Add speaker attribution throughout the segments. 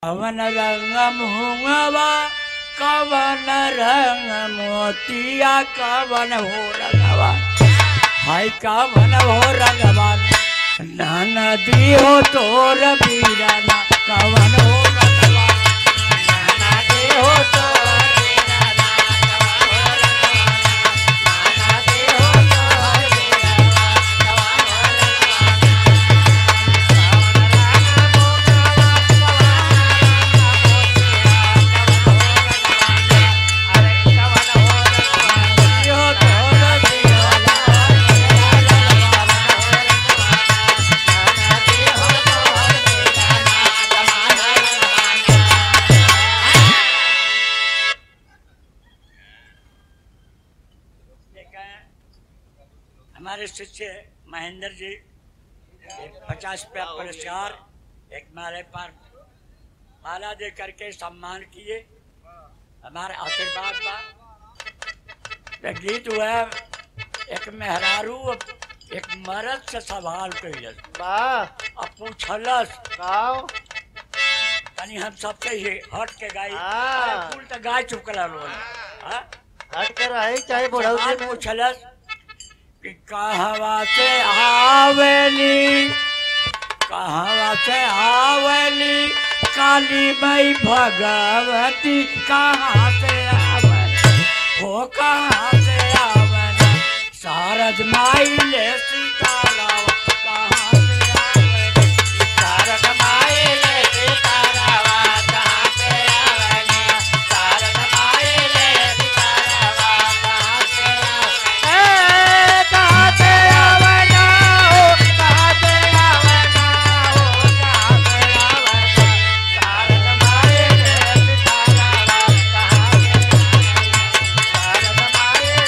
Speaker 1: कवन रंग मुहवा कवन रंग मोतिया कवन हो रंगवा हाय कवन हो रंगवा नदी हो तोर बीराना कवन हो रंगवा नदी हो तोर बीराना कवन हो रंगवा नदी हो तोर बीराना कवन हो हमारे शिष्य महेंद्र जी एक पचास रुपया पुरस्कार एक माले पर माला दे करके सम्मान किए हमारे आशीर्वाद बा ये गीत हुआ एक मेहरारू एक मर्द से सवाल कैलस
Speaker 2: वाह
Speaker 1: अब पूछलस
Speaker 2: गाओ
Speaker 1: तनी हम सबसे ही हट के गाई
Speaker 2: हाँ।
Speaker 1: अरे कुल तो गाय चुकला लोग हाँ?
Speaker 2: हट कर आई चाहे बुढ़ऊ
Speaker 1: सवाल
Speaker 2: जी में
Speaker 1: पूछलस कि कहवा से आवेली कहवा से आवेली काली मई भगवती कहाँ से आवली हो कहाँ से आवली शारद माई ले सीताराम कहाँ से आवली शारद माई ले सीताराम कहाँ से आवली शारद माई ले सीताराम कहाँ से आवली ए, कहाँ से आवला हो कहाँ से आवला हो कहाँ से आवला शारद माई ले सीताराम कहाँ से आवला शारद माई ले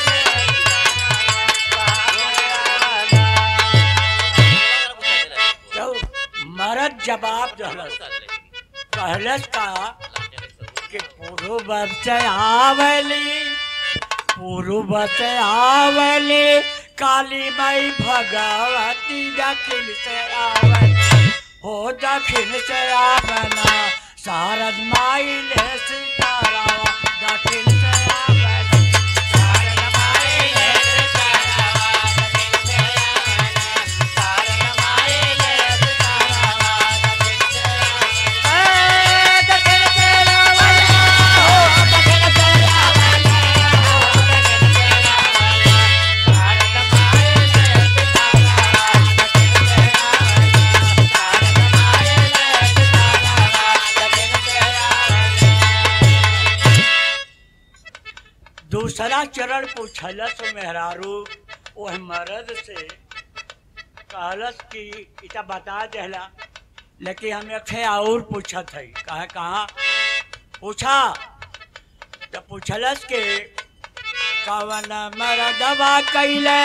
Speaker 1: तो मरद जवाब दहलस कहलस का कि पूर्व से आवली पूर्व से आवली काली माई भगवती दक्षिण से आवली हो दक्षिण से आवना शारद माई ले सीताराम दक्षिण से आवली शारद माई ले सीताराम दक्षिण से आवली शारद माई ले सीताराम दक्षिण से आवली ए दक्षिण से आवली हो दक्षिण से आवली हो दक्षिण से आवली शारद माई ले सीताराम दक्षिण से आवली शारद माई ले सीताराम दक्षिण से आवली दूसरा चरण पूछलस मेहरारू ओह मर्द से कहलस कि इता बता देला लेकिन हम एक ठे और पूछत है कहा कहा पूछा तो पूछलस के कवन मरदवा कैले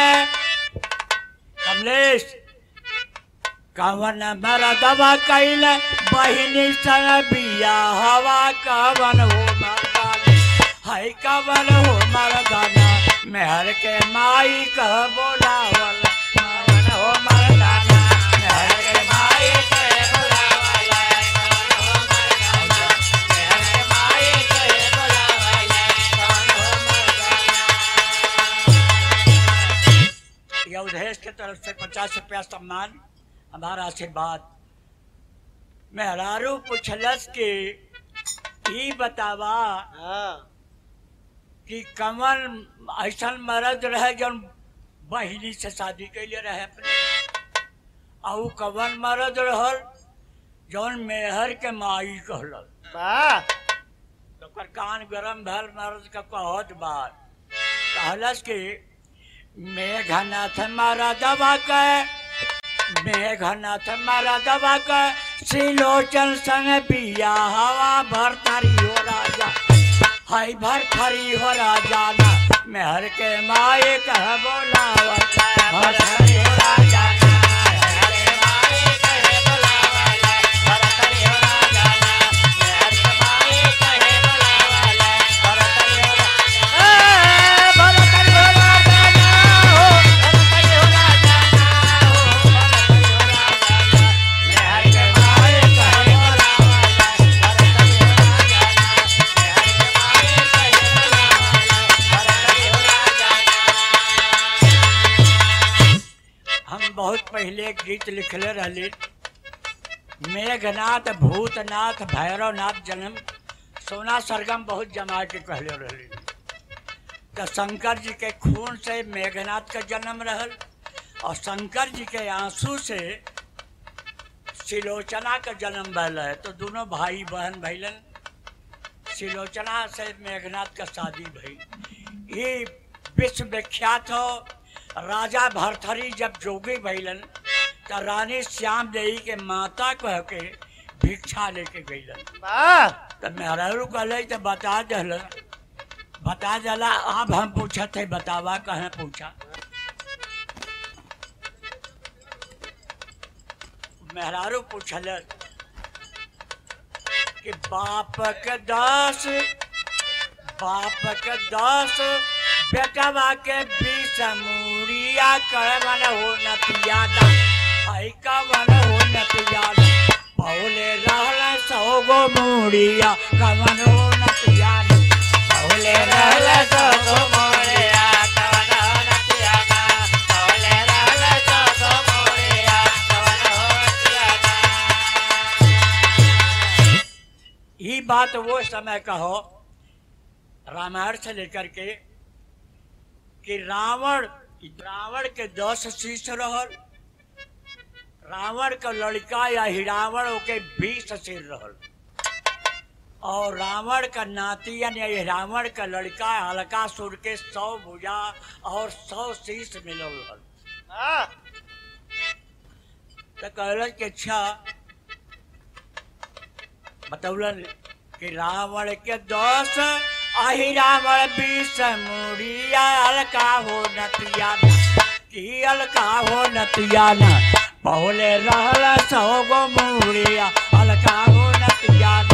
Speaker 1: कमलेश कवन मरदवा कैले बहिनी संग बिया हवा कवन हो मर्दाना हाय कवन हो मर्दाना मेहर के माई कह बोलावल कवन हो मर्दाना मेहर के माई कह बोलावल कवन हो मर्दाना मेहर के माई कह बोलावल कवन हो मर्दाना यह उदेश के तरफ से पचास रुपया सम्मान हमारा आशीर्वाद मेहरारू पुछलस के ई बतावा
Speaker 2: हाँ
Speaker 1: कि कमल ऐसा मर्द रहे जौन बहिनी से शादी कैले रहे अपने और कवन मर्द रहल जौन मेहर के माई कहल
Speaker 2: वाह
Speaker 1: तो ओकर कान गरम भल मर्द का कहत बात कहलस कि मेघनाथ मारा दवा के मेघनाथ मारा दवा के सिलोचन संग बिया हवा भरतारी हो राजा हाय भरथरी हो राजा ना मेहर के माए कह बोलावल भरथरी हो राजा ना मेहर के माए कह बोलावल भरथरी हो राजा ना मेहर के माए कह बोलावल भरथरी हो राजा ए भरथरी हो राजा ना हो भरथरी हो राजा ना हो भरथरी हो राजा ना मेहर के माए कह बोलावल एक गीत लिखले रहली मेघनाथ भूतनाथ भैरवनाथ जन्म सोना सरगम बहुत जमा के कहले रहली तो शंकर जी के खून से मेघनाथ का जन्म रहल और शंकर जी के आंसू से सिलोचना का जन्म भल है तो दोनों भाई बहन भैलन सिलोचना से मेघनाथ का शादी भई ये विश्व विख्यात हो राजा भरथरी जब जोगी भैलन तो रानी श्याम देवी के माता कह के भिक्षा लेके गईलन
Speaker 2: वाह
Speaker 1: तो मेहरू कहले तो बता दल बता दला अब हम पूछत है बतावा कहे पूछा मेहरारू पूछल कि बाप के दस बाप के दस बेटवा के बीस मूड़िया कवन हो नतियादा आई कवन हो नतियादा पौले रहल सौ गो मूड़िया कवन हो नतियादा पौले रहल सौ गो मूड़िया कवन हो नतियादा पौले रहल सौ गो मूड़िया कवन हो नतियादा ये बात वो समय का हो रामायण से लेकर के कि रावण रावण के दस शीश रहल रावण का लड़का या हिरावण के बीस सिर रहल और रावण का नाती यानी रावण का लड़का हल्कासुर के सौ भुजा और सौ शीश मिलल रहल
Speaker 2: वाह
Speaker 1: तो कहलन कि अच्छा बतौलन कि रावण के दस अहि रावण बीस मुड़िया अलका हो नतिया की अलका हो नतिया न पहले रहल सौ गो मुड़िया अलका हो नतिया न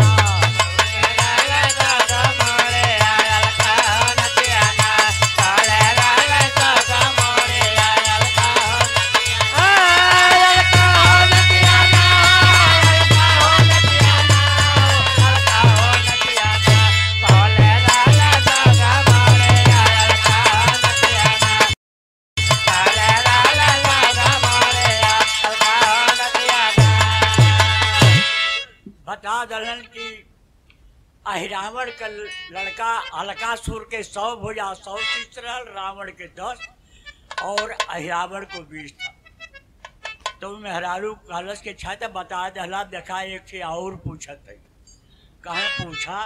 Speaker 1: बता दलन कि अहिरावण का लड़का अलकासुर के सौ भुजा सौ शीश रहल रावण के दस और अहिरावण को बीस था तो मेहरारू कहलस के छा तो बता दहला देखा एक से और पूछत है कहे पूछा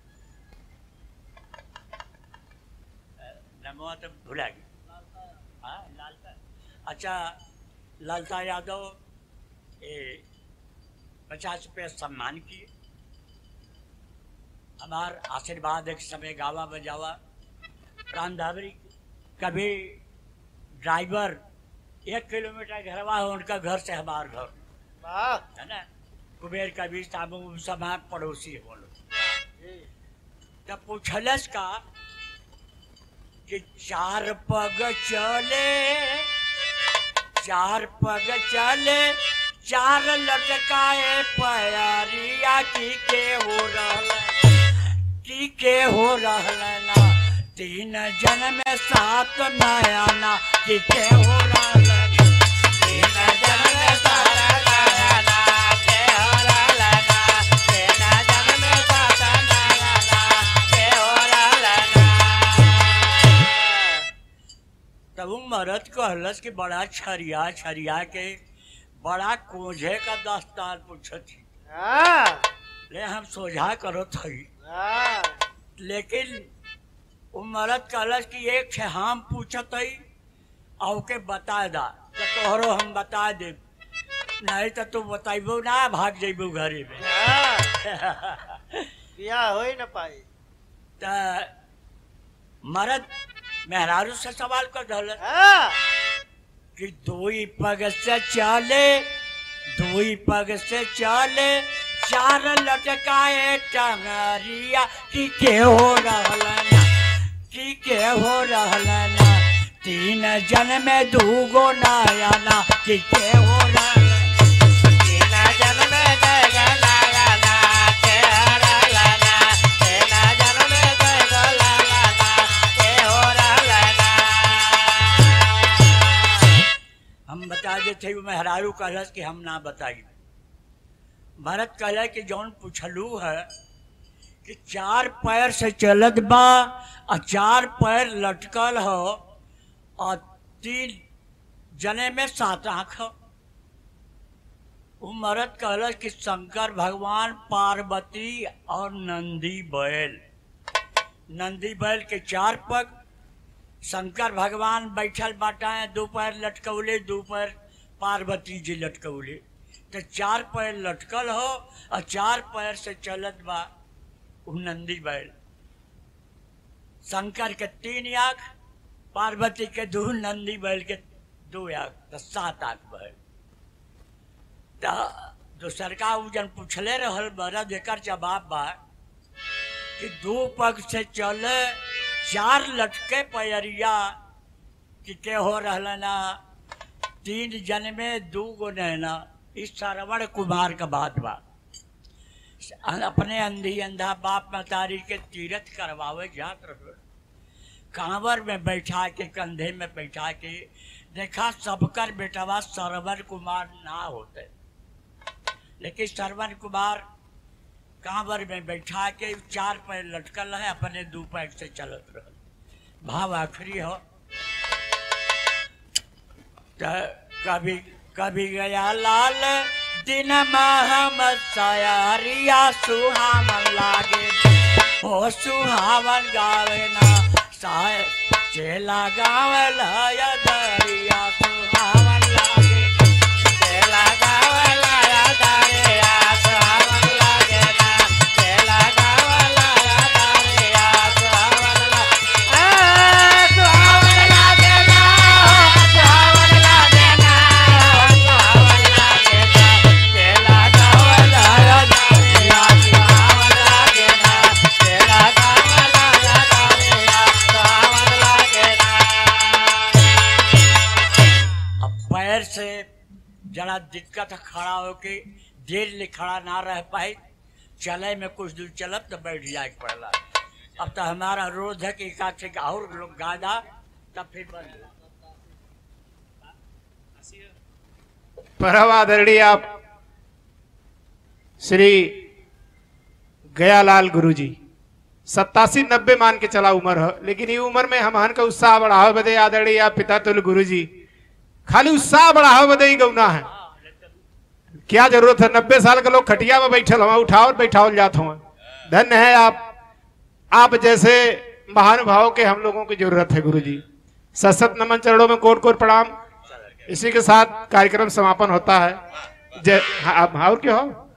Speaker 1: नमो तो भुला गई हाँ लालता अच्छा लालता यादव ये पचास रुपये सम्मान किए हमार आशीर्वाद एक समय गावा बजावा प्राण धावरी कभी ड्राइवर एक किलोमीटर घरवा हो उनका घर से हमार घर
Speaker 2: वाह
Speaker 1: है ना कुबेर कभी साबु समय पड़ोसी हो लोग
Speaker 2: जी
Speaker 1: तब पूछलस का कि चार पग चले चार पग चले चार लटकाए पैरिया की के हो रहल की के हो रहल ना तीन जन में सात नयाना की के हो रहल ना। तीन जन में सात नयाना के हो रहल ना। तीन जन में सात नयाना के हो रहल ना। तब उ मरद कहलस कि बड़ा छरिया छरिया के बड़ा कोझे का दस्तार पूछत ही
Speaker 2: हाँ
Speaker 1: ले हम सोझा करो थई
Speaker 2: हाँ
Speaker 1: लेकिन उ मरद कहलस कि एक छे हम पूछत हई और के बता दा तो तोहरो हम बता दे नहीं तो तू बताइबो ना भाग जइबो घरे में
Speaker 2: हाँ बिया हो ही न पाई
Speaker 1: त मरद मेहरारू से सवाल कर दहलस
Speaker 2: हाँ
Speaker 1: कि दुई पग से चले दुई पग से चले चार लटकाए टंगरिया की के हो रहल ना की के हो रहल ना तीन जन में दूगो नया ना की के हो रहल तीन जन में दूगो नया ना के हो रहल ना तीन जन में दूगो नया ना के हो रहल ना हम बता दे थे वो मेहरारू कहलस कि हम ना बताई भरत कहला कि जौन पूछलू है कि चार पैर से चलत बा और चार पैर लटकल हो और तीन जने में सात आँख हो वो मरद कहलस कि शंकर भगवान पार्वती और नंदी बैल नंदी बैल के चार पग शंकर भगवान बैठल बाटाए दो पैर लटकौले दो पैर पार्वती जी लटकौले तो चार पैर लटकल हो और चार पैर से चलत बा उ नंदी बैल शंकर के तीन आँख पार्वती के दो नंदी बैल के दो आँख तो सात आँख बैल तो दूसरका उ जन पूछले रहल बरद एकर जवाब बा कि दो पग से चले चार लटके पैरिया कि के हो रहलना तीन जन में दू गो नैना इस श्रवण कुमार का बात बा अपने अंधी अंधा बाप मतारी के तीरथ करवावे जात रहो कांवर में बैठा के कंधे में बैठा के देखा सबकर बेटवा श्रवण कुमार ना होते लेकिन श्रवण कुमार कांवर में बैठा के चार पैर लटकल है अपने दो पैर से चलत रह भाव आखिरी हो तो कभी कभी गया लाल दिन हम सयारिया सुहावन लागे हो सुहावन गावे ना साय चेला गावे लया दरिया सुहावन लागे चेला गावे लया दरिया सुहावन लागे ना चेला गावे लया दरिया सुहावन लागे आ सुहावन लागे ना सुहावन लागे ना सुहावन लागे ना चेला गावे लया दरिया सुहावन लागे ना चेला गावे लया दरिया सुहावन लागे ना अब पैर से जरा दिक्कत है खड़ा होके देर ले खड़ा ना रह पाए चले में कुछ दूर चलब तो बैठ जाए पड़ला अब तो हमारा रोज है कि एकाध से और लोग गादा तब फिर बंद
Speaker 3: परम आदरणीय आप श्री गयालाल गुरु जी सत्तासी नब्बे मान के चला उम्र है लेकिन ये उम्र में हमहन का उत्साह बढ़ावे बदे आदरणीय आप पिता तुल गुरु जी खाली उत्साह बढ़ावे बदे ही गौना है क्या जरूरत है नब्बे साल के लोग खटिया में बैठल हुआ उठाओ बैठाओ जात हुआ धन्य है आप आप जैसे महानुभाव के हम लोगों की जरूरत है गुरु जी सशत नमन चरणों में कोट कोट प्रणाम इसी के साथ कार्यक्रम समापन होता है जय हाँ, आप- और क्या हो